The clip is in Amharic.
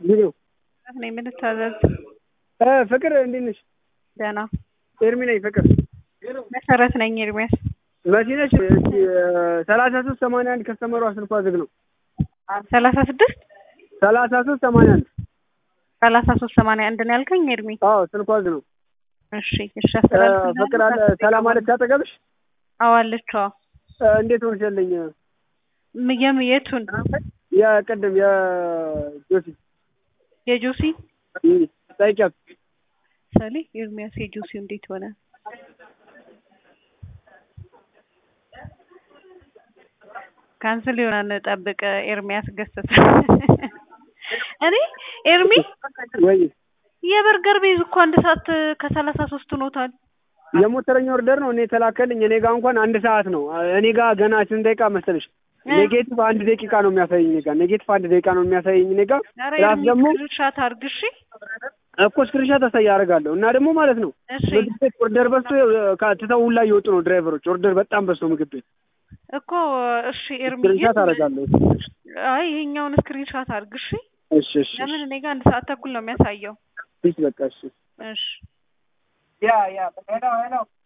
ቢሮ ነኝ የምንታዘዝ እ ፍቅር እንዴት ነሽ? ደህና ኤርሚ ነኝ ፍቅር መሰረት ነኝ ኤርሚያስ መሲ ነሽ? እስኪ ሰላሳ ሶስት ሰማንያ አንድ ከስተመሯ ስልኳ ዝግ ነው። ሰላሳ ስድስት ሰላሳ ሶስት ሰማንያ አንድ ሰላሳ ሶስት ሰማንያ አንድ ነው ያልከኝ ኤርሚ አዎ ስልኳ ዝግ ነው። እሺ እሺ እ አስተላልፍ ፍቅር አለ ሰላም አለች አጠገብሽ? አዋለች እ እንዴት ሆንሽልኝ? የም የቱን የቅድም የጆሲ የጆሲ እም፣ ጠይቂያት ሰሊ ኤርሚያስ የጆሲ እንዴት ሆነ? ካንስል ይሆናል ጠብቅ። ኤርሚያስ ገሰሰ እኔ ኤርሚ ወይ የበርገር ቤዝ እኮ አንድ ሰዓት ከሰላሳ ሶስት ሆኖታል። የሞተረኛ ኦርደር ነው እኔ የተላከልኝ። እኔ ጋር እንኳን አንድ ሰዓት ነው። እኔ ጋር ገና ስንት ደቂቃ መሰለሽ? ኔጌቲቭ አንድ ደቂቃ ነው የሚያሳየኝ እኔ ጋር ኔጌቲቭ አንድ ደቂቃ ነው የሚያሳየኝ እኔ ጋር ኧረ ፕላስ ኤርሚ ደግሞ ስክሪንሻት አድርግ እሺ። እኮ ስክሪንሻት አሳይ አደርጋለሁ እና ደግሞ ማለት ነው እሺ ምግብ ቤት ኦርደር በዝቶ ትተው ሁላ እየወጡ ነው ድራይቨሮች። ኦርደር በጣም በዝቶ ምግብ ቤት እኮ እሺ ኤርሚ ስክሪንሻት አደርጋለሁ። አይ ይሄኛውን ስክሪንሻት አድርግ እሺ። እሺ እሺ ለምን እኔ ጋር አንድ ሰዓት ተኩል ነው የሚያሳየው። ፒስ በቃ እሺ እሺ ያ ያ ሄሎ ሄሎ